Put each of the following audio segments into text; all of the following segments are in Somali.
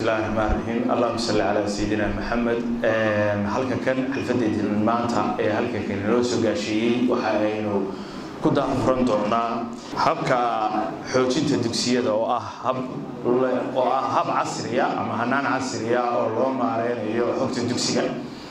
bismillahi raxmaan raxiim allahuma salli calaa sayidina maxamed halka kan xalfadeedin maanta ee halka kan inoo soo gaasheeyey waxa aynu ku daafuran doonaa habka xoojinta dugsiyada oo ah hab oo ah hab casriya ama hanaan casriya oo loo maareynayo xogta dugsiga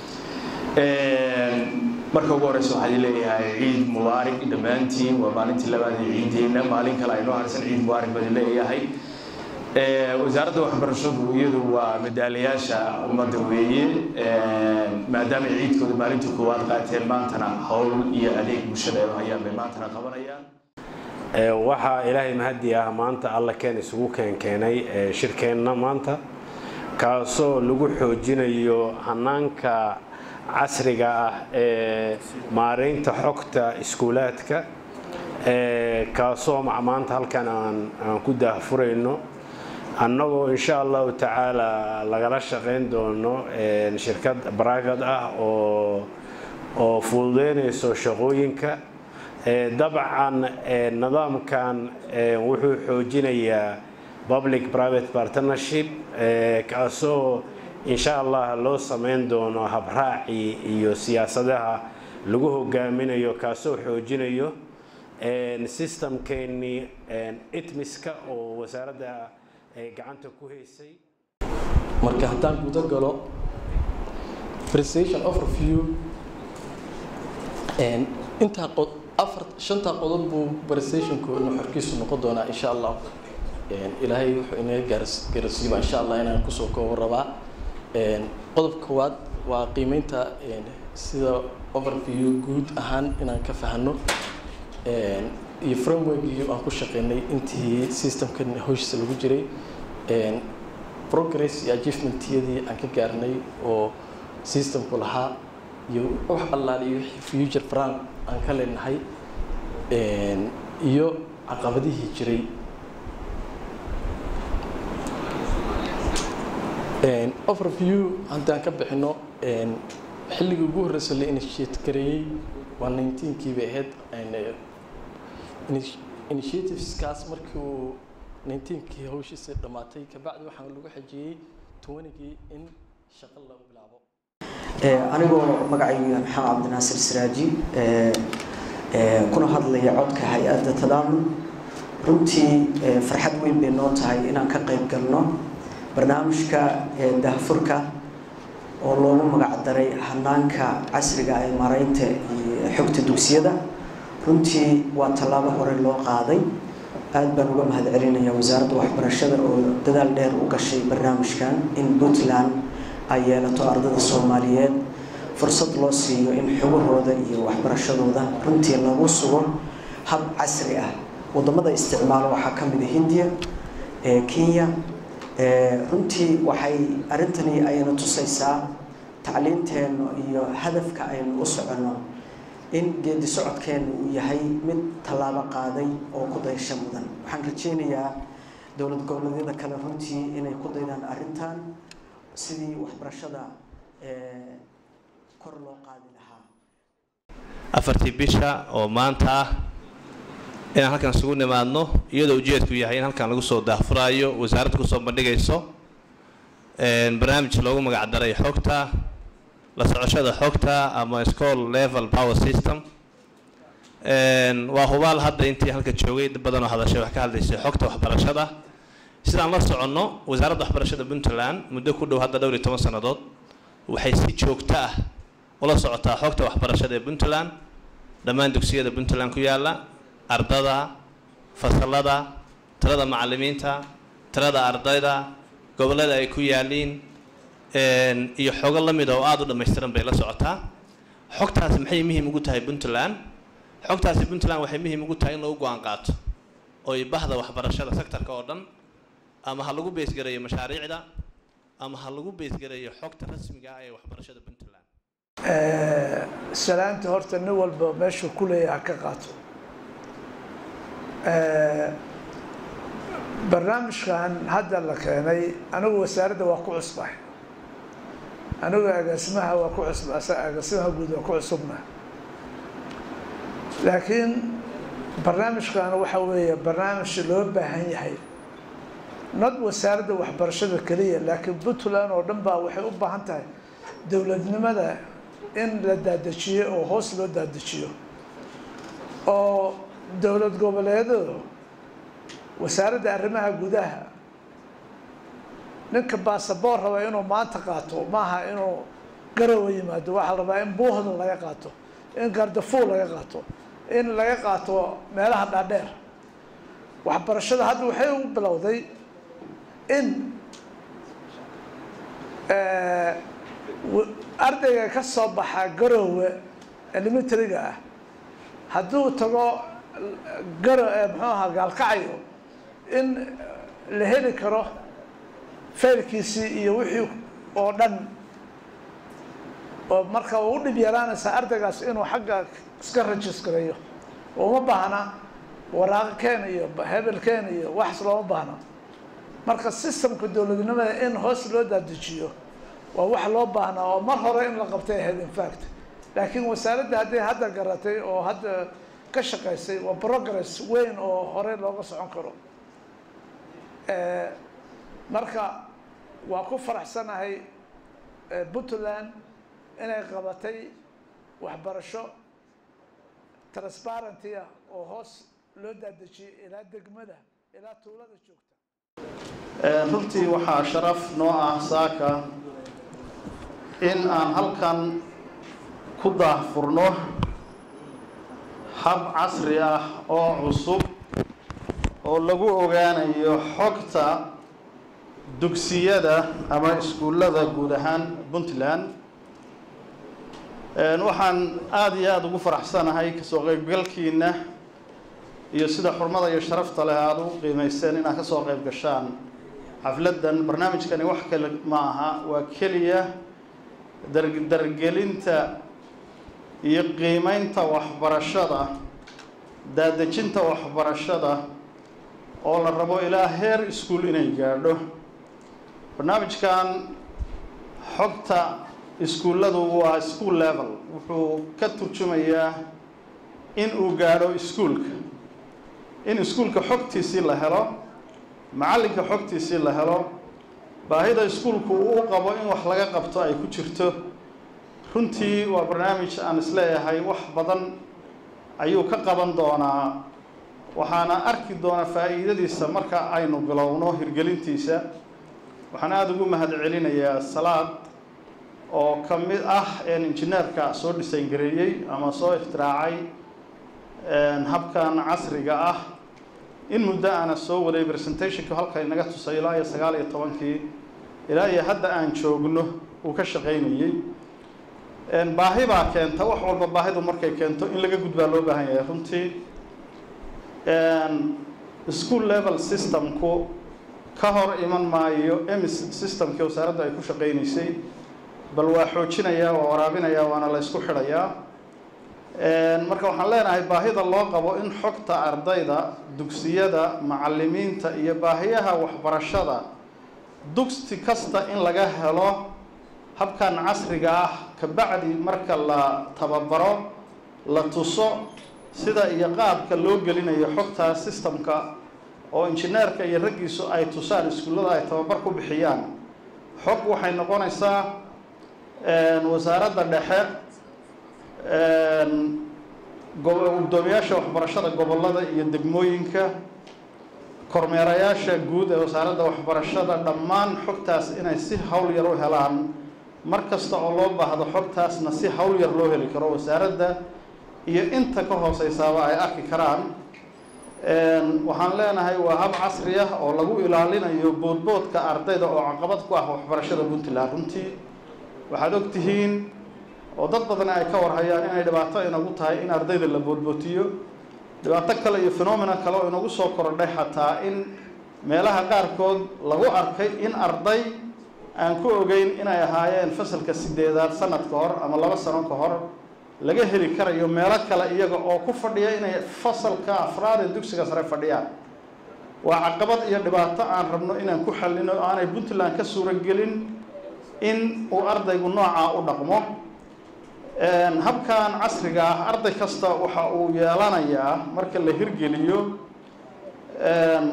marka ugu horeysa waxaan leeyahay ciid mubaarig dhammaantiin waa maalintii labaad ee ciideena maalin kale aynoo harsan ciid mubaarig baan leeyahay wasaaradda waxbarashadu iyadu waa madaalayaasha ummadda weeye maadaama ciidkooda maalintii koowaad qaateen maantana howl iyo adeeg bulshada ay hayaan bay maantana qabanayaan waxaa ilaahay mahadi ah maanta alla keen isugu keenkeenay shirkeenna maanta kaasoo lagu xoojinayo hanaanka casriga ah ee maareynta xogta iskuulaadka kaasoo maanta halkan aan ku daahfurayno annagoo insha allahu tacaala lagala shaqayn doono shirkad private ah oo oo fududeynayso shaqooyinka dabcan nidaamkan wuxuu xoojinayaa public private partnership kaasoo insha allah loo samayn doono habraacii iyo siyaasadaha lagu hogaaminayo kaasoo xoojinayo systemkeennii itmiska oo wasaaradda gacanta ku haysay marka haddaan guda galo presentation overview intaa afar shantaa qodob buu presentationku nuxurkiisu noqon doonaa insha allah ilaahay wuxuu inaga gaars gaarsiiba insha allah inaan kusoo koobo rabaa qodobka koowaad waa qiimeynta sida overview guud ahaan inaan ka fahano iyo frameworkii aan ku shaqeynay intii systemkan howshiisa lagu jiray progress iyo achievementyadii aan ka gaarnay oo systemku lahaa iyo wax allaal iyo future plan aan ka leenahay iyo caqabadihii jiray overview haddaan ka bixino xilligii ugu horreysa la initiate gareeyey waa nineteenkii bay ahayd initiativeskaas markii uu nineteenkii hawshiisa dhammaatay kabacdi waxaa lagu xajiyey twenigii in shaqo lagu bilaabo anigoo magacaygu yahay maxamed cabdinaasir siraaji kuna hadlaya codka hay-adda tadaamun runtii farxad weyn bay noo tahay inaan ka qayb galno barnaamijka dahfurka oo loogu magac daray hanaanka casriga ee maaraynta iyo xogta dugsiyada runtii waa tallaabo hore loo qaaday aad baan uga mahad celinaya wasaaradda waxbarashada oo dadaal dheer u gashay barnaamijkan in puntland ay yeelato ardada soomaaliyeed fursad loo siiyo in xogahooda iyo waxbarashadooda runtii lagu sugo hab casri ah wadamada isticmaalo waxaa ka mid a hindiya kenya runtii waxay arrintani ayna tusaysaa tacliinteennu iyo hadafka aynu u soconno in geedi socodkeennu uu yahay mid tallaabo qaaday oo ku daysho mudan waxaan rajeynayaa dowlad goboleedyada kale runtii inay ku daydaan arrintan sidii waxbarashada kor loo qaadi lahaa afartii bisha oo maanta ah inaan halkan isugu nimaadno iyadoo ujeedku yahay in halkan lagu soo daahfuraayo wasaaradda kusoo bandhigayso barnaamij loogu magac daray xogta la socoshada xogta ama school level power system waa hubaal hadda intii halka joogay dad badan oo hadashay wax ka hadlaysay xogta waxbarashada sidaan la soconno wasaaradda waxbarashada puntland muddo ku dhow hadda dhowr iyo toban sannadood waxay si joogto ah ula socotaa xogta waxbarashada ee puntland dhammaan dugsiyada puntland ku yaalla ardada fasalada tirada macalimiinta tirada ardayda gobollada ay ku yaaliin iyo xogo la mid oo aada u dhammaystiran bay la socotaa xogtaasi maxay muhiim ugu tahay puntland xogtaasi puntland waxay muhiim ugu tahay in lagu go-aan qaato oy bahda waxbarashada sectorka oo dhan ama ha lagu beesgareeyo mashaariicda ama ha lagu beesgareeyo xogta rasmiga ah ee waxbarashada puntland salaanta horta nin walba meeshuu ku leeyaha ka qaato barnaamijkan hadda la keenay anigu wasaaradda waa ku cusbay anigu agaasimaha waa ku cusba agaasimaha guud waa ku cusubna laakiin barnaamijkan waxa weeye barnaamij loo baahan yahay not wasaaradda waxbarashada keliya laakiin puntland oo dhan baa waxay u baahan tahay dowladnimada in la daadajiyo oo hoos loo daadajiyo oo dowlad goboleedadu wasaaradda arrimaha gudaha ninka baasaboor raba inuu maanta qaato maaha inuu garowa yimaado waxaa la rabaa in buuhda laga qaato in gardafuul laga qaato in laga qaato meelaha dhaadheer waxbarashada hadda waxay u bilowday in ardayga ka soo baxa garowe elementariga ah hadduu tago garo muxuu ahaa gaalkacyo in la heli karo faylkiisii iyo wixii oo dhan oo marka u dhib yaraanaysaa ardaygaas inuu xagga iska registrayo uma baahna waraaqo keen iyo hebel keen iyo waxas looma baahna marka systemka dowladnimada in hoos loo daadajiyo waa wax loo baahnaa oo mar hore in la qabtay ahayd infact laakiin wasaaradda hadday hadda garatay oo hadda ka shaqaysay waa progress weyn oo hore looga socon karo marka waa ku faraxsanahay puntland inay qabatay waxbarasho transparenty ah oo hoos loo daadejiyay ilaa degmada ilaa tuulada joogta runtii waxaa sharaf noo ah saaka in aan halkan ku daahfurno hab casri ah oo cusub oo lagu ogaanayo xogta dugsiyada ama iskuullada guud ahaan puntland waxaan aada iyo aada ugu faraxsanahay kasoo qeybgalkiina iyo sida xurmada iyo sharafta leh aada u qiimayseen inaad kasoo qeyb gashaan xafladdan barnaamijkani wax kale ma aha waa keliya dargelinta iyo qiimeynta waxbarashada daadejinta waxbarashada oo la rabo ilaa heer iskuol inay gaadho barnaamijkan xogta iskuulladu waa school level wuxuu ka turjumayaa in uu gaadho iskuulka in iskuulka xogtiisii la helo macallinka xogtiisii la helo baahida iskuulku uu qabo in wax laga qabto ay ku jirto runtii waa barnaamij aan isleeyahay wax badan ayuu ka qaban doonaa waxaana arki doonaa faa'iidadiisa marka aynu bilowno hirgelintiisa waxaan aada ugu mahad celinayaa salaad oo ka mid ah injineerka soo dhisayn gareeyey ama soo ikhtiraacay habkan casriga ah in muddo aana soo waday presentationka halka inaga tusay ilaa iyo sagaal iyo tobankii ilaa iyo hadda aan joogno uu ka shaqaynayey baahi baa keenta wax walba baahidu markay keento in laga gudbaa loo baahan yahay runtii school level systemku ka hor iman maayo emis systemkii wasaaraddu ay ku shaqaynaysay bal waa xoojinayaa waa waraabinayaa waana la ysku xidhayaa marka waxaan leenahay baahida loo qabo in xogta ardayda dugsiyada macallimiinta iyo baahiyaha waxbarashada dugsi kasta in laga helo habkan casriga ah kabacdi marka la tababaro la tuso sida iyo qaabka loo gelinayo xogta systemka oo injineerka iyo raggiisu ay tusaan iskuullada ay tababar ku bixiyaan xog waxay noqonaysaa wasaaradda dhexe gudoomiyaasha waxbarashada gobollada iyo degmooyinka kormeerayaasha guud ee wasaaradda waxbarashada dhammaan xogtaas inay si hawl yar u helaan mar kasta oo loo baahdo xogtaasna si hawl yar loo heli karo wasaaradda iyo inta ka hooseysaaba ay arki karaan waxaan leenahay waa hab casri ah oo lagu ilaalinayo boodboodka ardayda oo caqabad ku ah waxbarashada puntland runtii waxaad og tihiin oo dad badan ay ka warhayaan inay dhibaato inagu tahay in ardayda la boodbootiyo dhibaato kale iyo phenomena kale oo inagu soo korodhay xataa in meelaha qaarkood lagu arkay in arday aan ku ogeyn inay ahaayeen fasalka sideedaad sanad ka hor ama laba sano ka hor laga heli karayo meelo kale iyaga oo ku fadhiya inay fasalka afraad ee dugsiga sare fadhiyaan waa caqabad iyo dhibaato aan rabno inaan ku xallino aanay puntland ka suuragelin in uu ardaygu noocaa u dhaqmo habkan casriga ah arday kasta waxa uu yeelanayaa marka la hirgeliyo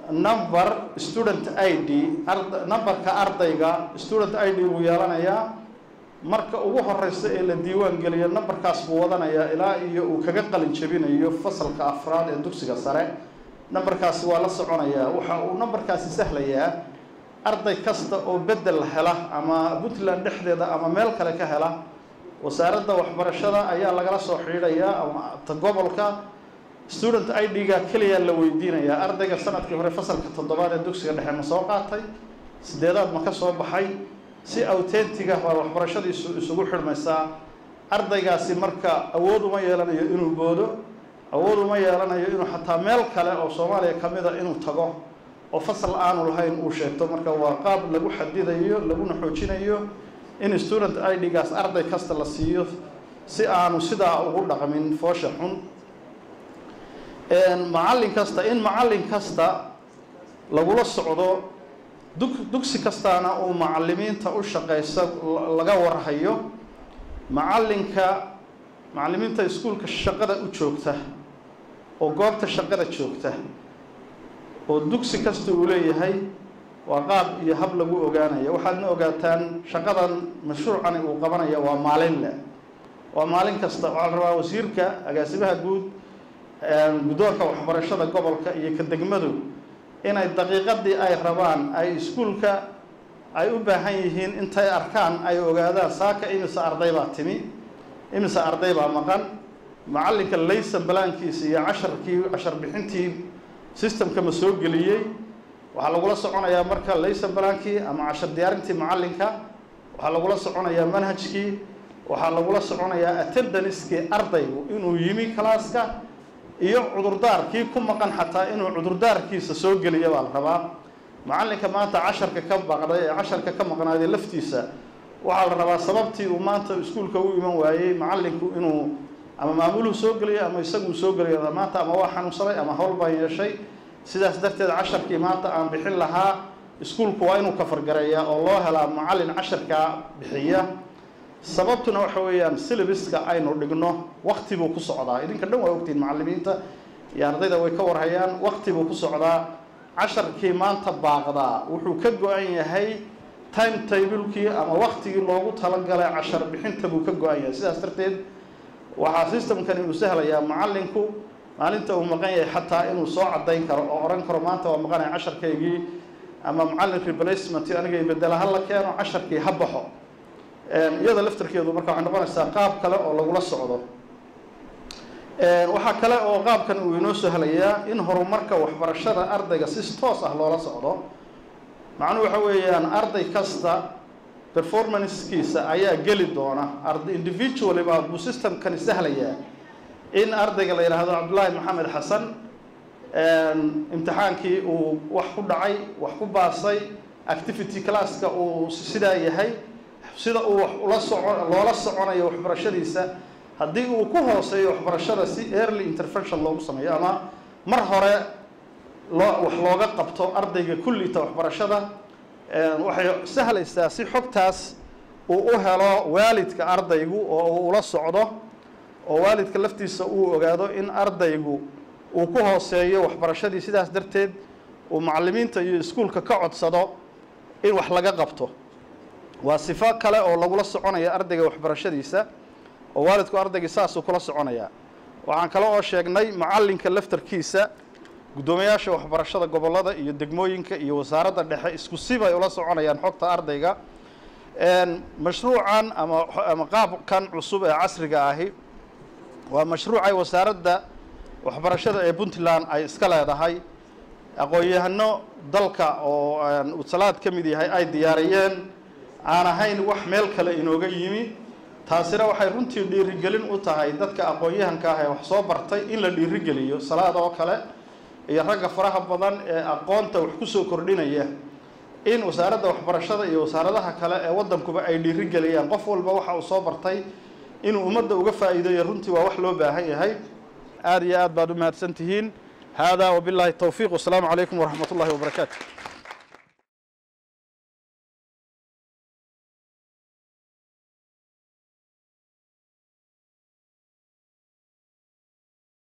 number student i d numberka ardayga student i d buu yeelanayaa marka ugu horeysa ee la diiwaan geliyo numberkaas buu wadanayaa ilaa iyo uu kaga qalin jabinayo fasalka afraad ee dugsiga sare numberkaasi waa la soconayaa waxa uu numberkaasi sahlayaa arday kasta oo bedel hela ama puntland dhexdeeda ama meel kale ka hela wasaaradda waxbarashada ayaa lagala soo xidhiidhayaa ama ta gobolka student i d-ga keliya la weydiinayaa ardayga sanadkii hore fasalka toddobaad ee dugsiga dhexe ma soo qaatay sideedaad ma ka soo baxay si autentiga waa waxbarashadiisu isugu xidhmaysaa ardaygaasi marka awood uma yeelanayo inuu boodo awood uma yeelanayo inuu xataa meel kale oo soomaaliya ka mida inuu tago oo fasal aanu lahayn uu sheegto marka waa qaab lagu xadidayo laguna xoojinayo in student i d-gaas arday kasta la siiyo si aanu sidaa ugu dhaqmin foosha xun macallin kasta in macallin kasta lagula socdo dug dugsi kastaana uu macallimiinta u shaqaysa laga warhayo macallinka macallimiinta iskuulka shaqada u joogta oo goobta shaqada joogta oo dugsi kasta uu leeyahay waa qaab iyo hab lagu ogaanaya waxaadna ogaataan shaqadan mashruucani uu qabanaya waa maalin leh waa maalin kasta waxaa la rabaa wasiirka agaasimaha guud guddoonka waxbarashada gobolka iyo ka degmadu inay daqiiqadii ay rabaan ay iskuulka ay u baahan yihiin intay arkaan ay ogaadaan saaka imise arday baa timi imise arday baa maqan macallinka laysan balaankiisa iyo casharkii cashar bixintii systemka ma soo geliyey waxaa lagula soconayaa marka laysan balaankii ama cashar diyaarintii macallinka waxaa lagula soconayaa manhajkii waxaa lagula soconayaa attendanskii ardaygu inuu yimi kalaaska iyo cudurdaarkii ku maqan xataa inuu cudurdaarkiisa soo geliya baa la rabaa macallinka maanta casharka ka baqday ee casharka ka maqnaaday laftiisa waxaa la rabaa sababtii uu maanta iskuulka u iman waayey macallinku inuu ama maamuluhu soo geliyo ama isaguu soo geliyo maanta ama waa xanuunsaday ama howl baan yeeshay sidaas darteed casharkii maanta aan bixin lahaa iskuulku waa inuu kafargareeyaa oo loo helaa macallin casharkaa bixiya sababtuna waxa weeyaan syllabiska aynu dhigno wakti buu ku socdaa idinka dhan waa ogtihiin macallimiinta iyo ardayda way ka warhayaan wakti buu ku socdaa casharkii maanta baaqdaa wuxuu ka go-an yahay time tablekii ama waktigii loogu talagalay cashar bixinta buu ka go-an yahay sidaas darteed waxaa systemkani uu sahlayaa macallinku maalinta uu maqan yahay xataa inuu soo cadayn karo oo odhan karo maanta waa maqanaya casharkaygii ama macallin replacement aniga bedela ha la keeno casharkii ha baxo iyada laftarkeedu marka waxay noqonaysaa qaab kale oo lagula socdo waxaa kale oo qaabkan uu inoo sahlayaa in horumarka waxbarashada ardayga si toos ah loola socdo macnuhu waxa weeyaan arday kasta performancekiisa ayaa geli doona arday individually baa buu systemkani sahlayaa in ardayga la yidhaahdo cabdullaahi maxamed xasan imtixaankii uu wax ku dhacay wax ku baasay activity classka uu sidaa yahay sida uu wax ula soco loola soconayo waxbarashadiisa haddii uu ku hooseeyo waxbarashada si early intervention loogu sameeyo ama mar hore loo wax looga qabto ardayga kullita waxbarashada waxay sahlaysaa si xogtaas uu u helo waalidka ardaygu oo uu ula socdo oo waalidka laftiisa uu ogaado in ardaygu uu ku hooseeyo waxbarashadii sidaas darteed uu macallimiinta iyo iskuulka ka codsado in wax laga qabto waa sifo kale oo lagula soconaya ardayga waxbarashadiisa oo waalidku ardaygii saasuu kula soconaya waxaan kale oo sheegnay macallinka laftarkiisa guddoomiyaasha waxbarashada gobollada iyo degmooyinka iyo wasaaradda dhexe isku sibay ula soconayaan xogta ardayga mashruucan ama ama qaabkan cusub ee casriga ahi waa mashruucay wasaaradda waxbarashada ee puntland ay iska leedahay aqoon-yahano dalka oo utsalaad ka mid yahay ay diyaariyeen aan ahayn wax meel kale inooga yimi taasina waxay runtii dhiirigelin u tahay dadka aqoon-yahanka ah ee wax soo bartay in la dhiirigeliyo salaad oo kale iyo ragga faraha badan ee aqoonta wax kusoo kordhinaya in wasaaradda waxbarashada iyo wasaaradaha kale ee waddankuba ay dhiirigeliyaan qof walba waxa uu soo bartay inuu ummadda uga faa'iideeyo runtii waa wax loo baahan yahay aada iyo aad baad u mahadsan tihiin haadaa wabilaahi towfiiq wasalaamu calaykum waraxmat ullahi wabarakaatu